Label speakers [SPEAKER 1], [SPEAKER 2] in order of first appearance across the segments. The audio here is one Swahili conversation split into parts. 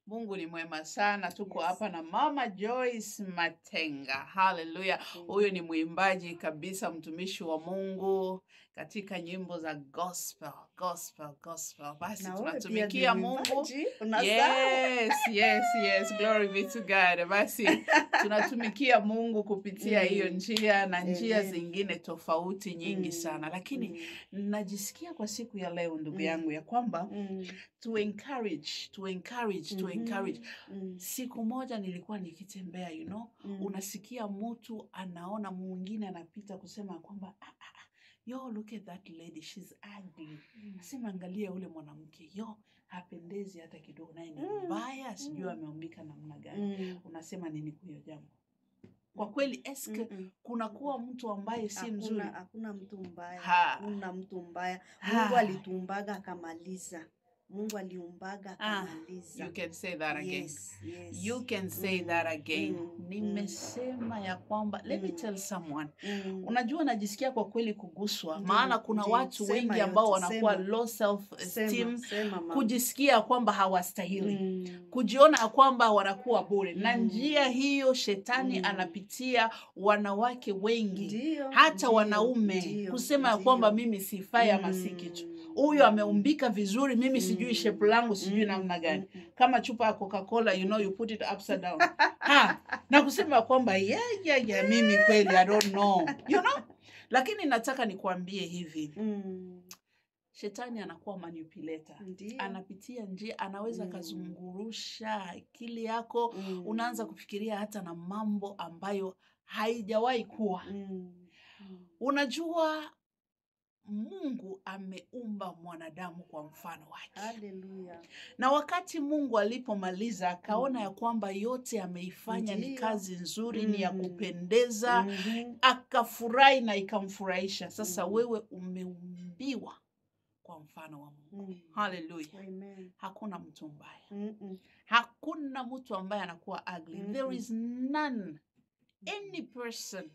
[SPEAKER 1] Mungu ni mwema sana. Tuko
[SPEAKER 2] Yes.
[SPEAKER 1] hapa na Mama Joyce Matenga. Haleluya. Huyu ni mwimbaji kabisa, mtumishi wa Mungu katika nyimbo za gospel, gospel, gospel. Basi
[SPEAKER 2] Na wewe pia
[SPEAKER 1] tunatumikia
[SPEAKER 2] ni
[SPEAKER 1] Mungu.
[SPEAKER 2] mwimbaji, unasahau.
[SPEAKER 1] Yes, yes, yes. Glory be to God. Basi tunatumikia Mungu kupitia
[SPEAKER 2] Mm.
[SPEAKER 1] hiyo njia na njia
[SPEAKER 2] Amen.
[SPEAKER 1] zingine tofauti nyingi
[SPEAKER 2] Mm.
[SPEAKER 1] sana, lakini
[SPEAKER 2] Mm.
[SPEAKER 1] najisikia kwa siku ya leo ndugu
[SPEAKER 2] Mm.
[SPEAKER 1] yangu ya kwamba
[SPEAKER 2] Mm.
[SPEAKER 1] to encourage, to encourage, to
[SPEAKER 2] Mhm.
[SPEAKER 1] encourage.
[SPEAKER 2] Mm.
[SPEAKER 1] Siku moja nilikuwa nikitembea, you know,
[SPEAKER 2] Mm.
[SPEAKER 1] unasikia mtu anaona mwingine anapita kusema kwamba ah, ah, ah, yo look at that lady she's ugly.
[SPEAKER 2] Mm.
[SPEAKER 1] Nasema angalia ule mwanamke yo hapendezi hata kidogo, naye ni
[SPEAKER 2] Mm.
[SPEAKER 1] mbaya, sijui
[SPEAKER 2] Mm.
[SPEAKER 1] ameumbika namna gani.
[SPEAKER 2] Mm.
[SPEAKER 1] Unasema nini kwa hiyo jambo? Kwa kweli eske
[SPEAKER 2] Mm-mm.
[SPEAKER 1] kunakuwa mtu ambaye si
[SPEAKER 2] Hakuna-
[SPEAKER 1] mzuri?
[SPEAKER 2] Hakuna mtu mbaya,
[SPEAKER 1] Ha.
[SPEAKER 2] hakuna mtu mbaya. Mungu
[SPEAKER 1] Ha.
[SPEAKER 2] alitumbaga akamaliza. Mungu aliumbaga
[SPEAKER 1] Ah,
[SPEAKER 2] akamaliza.
[SPEAKER 1] You can say that again.
[SPEAKER 2] Yes, yes.
[SPEAKER 1] You can say
[SPEAKER 2] Mm,
[SPEAKER 1] that again.
[SPEAKER 2] mm, mm.
[SPEAKER 1] Nimesema ya kwamba let me
[SPEAKER 2] Mm.
[SPEAKER 1] tell someone.
[SPEAKER 2] Mm.
[SPEAKER 1] Unajua najisikia kwa kweli kuguswa,
[SPEAKER 2] Ndiyo,
[SPEAKER 1] maana kuna
[SPEAKER 2] ndiyo.
[SPEAKER 1] watu
[SPEAKER 2] Sema
[SPEAKER 1] wengi ambao
[SPEAKER 2] yote,
[SPEAKER 1] wanakuwa
[SPEAKER 2] sema.
[SPEAKER 1] low self esteem,
[SPEAKER 2] Sema, sema mama.
[SPEAKER 1] kujisikia kwamba hawastahili.
[SPEAKER 2] Mm.
[SPEAKER 1] kujiona ya kwamba wanakuwa bure na
[SPEAKER 2] Mm.
[SPEAKER 1] njia hiyo shetani
[SPEAKER 2] Mm.
[SPEAKER 1] anapitia wanawake wengi
[SPEAKER 2] Ndiyo,
[SPEAKER 1] hata
[SPEAKER 2] ndiyo,
[SPEAKER 1] wanaume
[SPEAKER 2] ndiyo,
[SPEAKER 1] kusema ya
[SPEAKER 2] ndiyo.
[SPEAKER 1] kwamba mimi sifai ama si kitu
[SPEAKER 2] Mm.
[SPEAKER 1] huyu ameumbika vizuri mimi sijui
[SPEAKER 2] Mm.
[SPEAKER 1] shepu langu sijui
[SPEAKER 2] Mm,
[SPEAKER 1] namna gani
[SPEAKER 2] mm, mm.
[SPEAKER 1] kama chupa ya coca-cola you know you put it upside down ha, na kusema kwamba yeah, yeah, yeah, mimi kweli i don't know you know lakini nataka nikuambie hivi
[SPEAKER 2] Mm.
[SPEAKER 1] shetani anakuwa manipulator
[SPEAKER 2] Ndiyo.
[SPEAKER 1] anapitia njia anaweza
[SPEAKER 2] Mm.
[SPEAKER 1] akazungurusha akili yako
[SPEAKER 2] Mm.
[SPEAKER 1] unaanza kufikiria hata na mambo ambayo haijawahi kuwa
[SPEAKER 2] Mm. Mm.
[SPEAKER 1] unajua mungu ameumba mwanadamu kwa mfano wake
[SPEAKER 2] Haleluya.
[SPEAKER 1] na wakati mungu alipomaliza akaona
[SPEAKER 2] Mm.
[SPEAKER 1] ya kwamba yote ameifanya ni
[SPEAKER 2] Ndiyo.
[SPEAKER 1] kazi nzuri ni ya
[SPEAKER 2] Mm.
[SPEAKER 1] kupendeza
[SPEAKER 2] Mhm.
[SPEAKER 1] akafurahi na ikamfurahisha sasa
[SPEAKER 2] Mm.
[SPEAKER 1] wewe umeumbiwa kwa mfano wa mungu
[SPEAKER 2] Mm.
[SPEAKER 1] haleluya
[SPEAKER 2] Amen.
[SPEAKER 1] hakuna mtu mbaya
[SPEAKER 2] Mm-mm.
[SPEAKER 1] hakuna mtu ambaye anakuwa ugly there
[SPEAKER 2] Mm-mm.
[SPEAKER 1] is none any person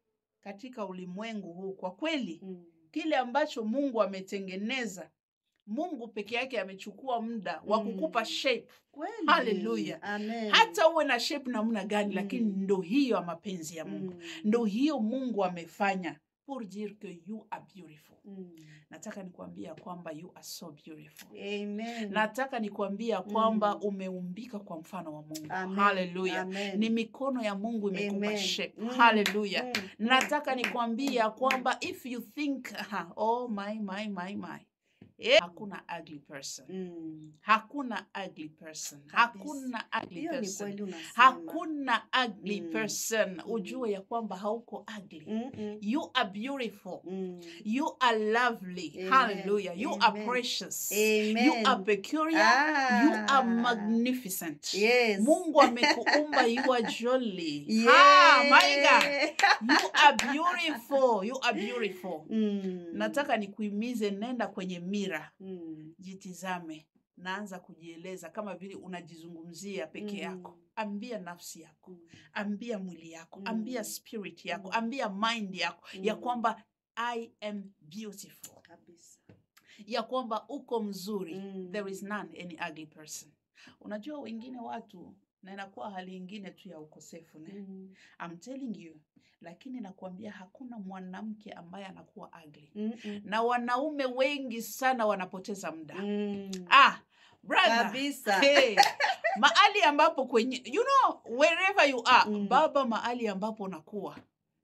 [SPEAKER 1] katika ulimwengu huu kwa kweli
[SPEAKER 2] Mm.
[SPEAKER 1] kile ambacho mungu ametengeneza mungu peke yake amechukua muda wa kukupa
[SPEAKER 2] Mm.
[SPEAKER 1] shape
[SPEAKER 2] Kweli.
[SPEAKER 1] Haleluya.
[SPEAKER 2] Amen.
[SPEAKER 1] hata uwe na shape namna gani
[SPEAKER 2] Mm.
[SPEAKER 1] lakini ndo hiyo ya mapenzi ya mungu
[SPEAKER 2] Mm.
[SPEAKER 1] ndo hiyo mungu amefanya pour dire que you are beautiful
[SPEAKER 2] Mm.
[SPEAKER 1] nataka nikuambia kwamba you are so beautiful
[SPEAKER 2] Amen.
[SPEAKER 1] nataka nikuambia kwamba
[SPEAKER 2] Mm.
[SPEAKER 1] umeumbika kwa mfano wa mungu
[SPEAKER 2] Amen.
[SPEAKER 1] haleluya
[SPEAKER 2] Amen.
[SPEAKER 1] ni mikono ya mungu imekupa
[SPEAKER 2] Amen.
[SPEAKER 1] shape
[SPEAKER 2] Mm.
[SPEAKER 1] haleluya
[SPEAKER 2] Mm.
[SPEAKER 1] nataka
[SPEAKER 2] Mm.
[SPEAKER 1] nikwambia
[SPEAKER 2] Mm.
[SPEAKER 1] kwamba if you think aha, oh my my my my eh, hakuna ugly person
[SPEAKER 2] Mm.
[SPEAKER 1] hakuna ugly person
[SPEAKER 2] Kabisa.
[SPEAKER 1] hakuna ugly
[SPEAKER 2] Hiyo ni
[SPEAKER 1] person
[SPEAKER 2] kweli unasema.
[SPEAKER 1] hakuna ugly
[SPEAKER 2] Mm.
[SPEAKER 1] person ujue ya kwamba hauko ugly
[SPEAKER 2] Mm-mm.
[SPEAKER 1] you are beautiful
[SPEAKER 2] Mm.
[SPEAKER 1] you are lovely
[SPEAKER 2] Amen.
[SPEAKER 1] hallelujah you are
[SPEAKER 2] Amen.
[SPEAKER 1] precious
[SPEAKER 2] Amen.
[SPEAKER 1] you are peculiar you are
[SPEAKER 2] Ah.
[SPEAKER 1] magnificent
[SPEAKER 2] Yes.
[SPEAKER 1] mungu amekuumba you are jolly ah, my God.
[SPEAKER 2] Yeah.
[SPEAKER 1] you are beautiful you are beautiful
[SPEAKER 2] Mm.
[SPEAKER 1] nataka nikuimize nenda kwenye mira
[SPEAKER 2] Mm.
[SPEAKER 1] jitizame naanza kujieleza kama vile unajizungumzia peke yako
[SPEAKER 2] Mm.
[SPEAKER 1] ambia nafsi yako
[SPEAKER 2] Mm.
[SPEAKER 1] ambia mwili yako
[SPEAKER 2] Mm.
[SPEAKER 1] ambia spirit yako
[SPEAKER 2] Mm.
[SPEAKER 1] ambia mind yako ya
[SPEAKER 2] Mm.
[SPEAKER 1] kwamba i am beautiful
[SPEAKER 2] Kabisa.
[SPEAKER 1] ya kwamba uko mzuri
[SPEAKER 2] Mm.
[SPEAKER 1] there is none any ugly person unajua wengine watu na inakuwa hali ingine tu ya ukosefu ne?
[SPEAKER 2] Mm.
[SPEAKER 1] I'm telling you lakini nakuambia hakuna mwanamke ambaye anakuwa ugly
[SPEAKER 2] Mm-mm.
[SPEAKER 1] na wanaume wengi sana wanapoteza muda
[SPEAKER 2] Mm.
[SPEAKER 1] ah brother
[SPEAKER 2] Kabisa.
[SPEAKER 1] hey, mahali ambapo kwenye you know wherever you are
[SPEAKER 2] Mm.
[SPEAKER 1] baba mahali ambapo unakuwa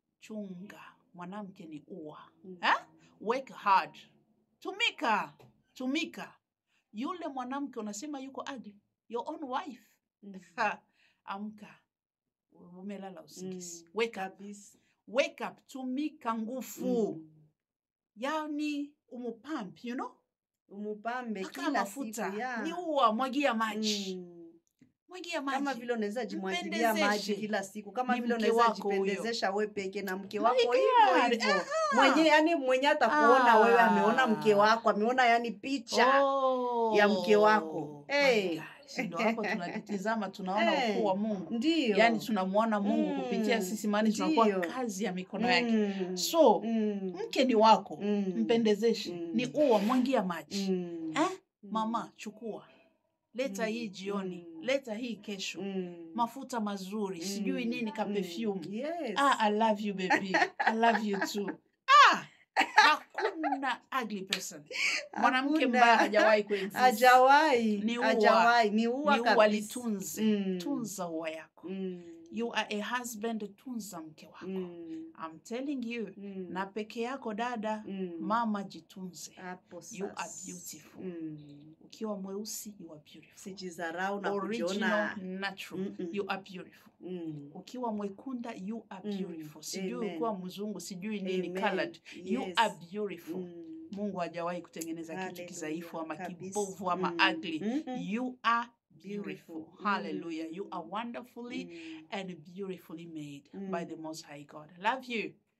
[SPEAKER 1] chunga mwanamke ni ua
[SPEAKER 2] Mm.
[SPEAKER 1] eh? work hard tumika tumika yule mwanamke unasema yuko ugly your own wife
[SPEAKER 2] Mm.
[SPEAKER 1] ha, amka umelala usingizi
[SPEAKER 2] Mm.
[SPEAKER 1] wake up
[SPEAKER 2] Kabisa.
[SPEAKER 1] wake up tumika nguvu
[SPEAKER 2] Mm.
[SPEAKER 1] yani umupamp you know
[SPEAKER 2] umupambe
[SPEAKER 1] paka
[SPEAKER 2] kila
[SPEAKER 1] mafuta
[SPEAKER 2] siku ya.
[SPEAKER 1] ni ua mwagia maji
[SPEAKER 2] Mm.
[SPEAKER 1] mwagia maji
[SPEAKER 2] kama vile unaweza jimwagilia maji
[SPEAKER 1] Mpendezeshe.
[SPEAKER 2] kila siku kama
[SPEAKER 1] Ni
[SPEAKER 2] vile
[SPEAKER 1] mke
[SPEAKER 2] unaweza
[SPEAKER 1] wako huyo.
[SPEAKER 2] jipendezesha we peke na mke
[SPEAKER 1] My
[SPEAKER 2] wako hivyo
[SPEAKER 1] God.
[SPEAKER 2] hivyo
[SPEAKER 1] Ah.
[SPEAKER 2] mwenye yani mwenye atakuona wewe ameona mke
[SPEAKER 1] Ah.
[SPEAKER 2] wako ameona yani picha ya mke wako.
[SPEAKER 1] Oh,
[SPEAKER 2] Hey.
[SPEAKER 1] my God. Si ndo hapo tunajitizama tunaona
[SPEAKER 2] Hey.
[SPEAKER 1] ukuu wa mungu
[SPEAKER 2] ndio
[SPEAKER 1] yaani tunamwona mungu
[SPEAKER 2] Mm.
[SPEAKER 1] kupitia sisi maani tunakuwa
[SPEAKER 2] Ndio.
[SPEAKER 1] kazi ya mikono yake
[SPEAKER 2] Mm.
[SPEAKER 1] so
[SPEAKER 2] Mm.
[SPEAKER 1] mke ni wako
[SPEAKER 2] Mm.
[SPEAKER 1] mpendezeshe
[SPEAKER 2] Mm.
[SPEAKER 1] ni ua mwangia maji
[SPEAKER 2] Mm.
[SPEAKER 1] eh?
[SPEAKER 2] Mm.
[SPEAKER 1] mama chukua leta
[SPEAKER 2] Mm,
[SPEAKER 1] hii jioni
[SPEAKER 2] mm.
[SPEAKER 1] leta hii kesho
[SPEAKER 2] Mm.
[SPEAKER 1] mafuta mazuri sijui
[SPEAKER 2] Mm,
[SPEAKER 1] nini ka
[SPEAKER 2] mm.
[SPEAKER 1] perfume
[SPEAKER 2] Yes.
[SPEAKER 1] ah, i love you baby i love you too ah, hakuna ugly person mwanamke
[SPEAKER 2] Hakuna.
[SPEAKER 1] mbaya hajawahi kuexist.
[SPEAKER 2] Hajawahi.
[SPEAKER 1] Ni ua.
[SPEAKER 2] Hajawahi. Ni ua
[SPEAKER 1] ni
[SPEAKER 2] kabisa.
[SPEAKER 1] walitunze
[SPEAKER 2] Mm.
[SPEAKER 1] tunza ua yako
[SPEAKER 2] Mm.
[SPEAKER 1] you are a husband tunza mke wako
[SPEAKER 2] Mm.
[SPEAKER 1] I'm telling you
[SPEAKER 2] Mm.
[SPEAKER 1] na peke yako dada
[SPEAKER 2] Mm.
[SPEAKER 1] mama jitunze
[SPEAKER 2] Hapo
[SPEAKER 1] you are
[SPEAKER 2] sasa.
[SPEAKER 1] beautiful
[SPEAKER 2] Mm.
[SPEAKER 1] ukiwa mweusi you are beautiful
[SPEAKER 2] Sijidharau na
[SPEAKER 1] original
[SPEAKER 2] kujiona.
[SPEAKER 1] natural
[SPEAKER 2] Mm-mm.
[SPEAKER 1] you are beautiful
[SPEAKER 2] Mm.
[SPEAKER 1] ukiwa mwekunda you are
[SPEAKER 2] Mm.
[SPEAKER 1] beautiful sijui
[SPEAKER 2] Amen.
[SPEAKER 1] ukiwa mzungu sijui nini
[SPEAKER 2] Amen.
[SPEAKER 1] colored you
[SPEAKER 2] Yes.
[SPEAKER 1] are beautiful
[SPEAKER 2] Mm.
[SPEAKER 1] mungu hajawahi kutengeneza kitu
[SPEAKER 2] Hallelujah.
[SPEAKER 1] kidhaifu ama
[SPEAKER 2] Kabisa.
[SPEAKER 1] kibovu ama
[SPEAKER 2] Mm.
[SPEAKER 1] ugly
[SPEAKER 2] Mm-mm.
[SPEAKER 1] you are beautiful
[SPEAKER 2] Beautiful.
[SPEAKER 1] hallelujah you
[SPEAKER 2] Mm.
[SPEAKER 1] are wonderfully
[SPEAKER 2] Mm.
[SPEAKER 1] and beautifully made by
[SPEAKER 2] Mm.
[SPEAKER 1] the most high god love you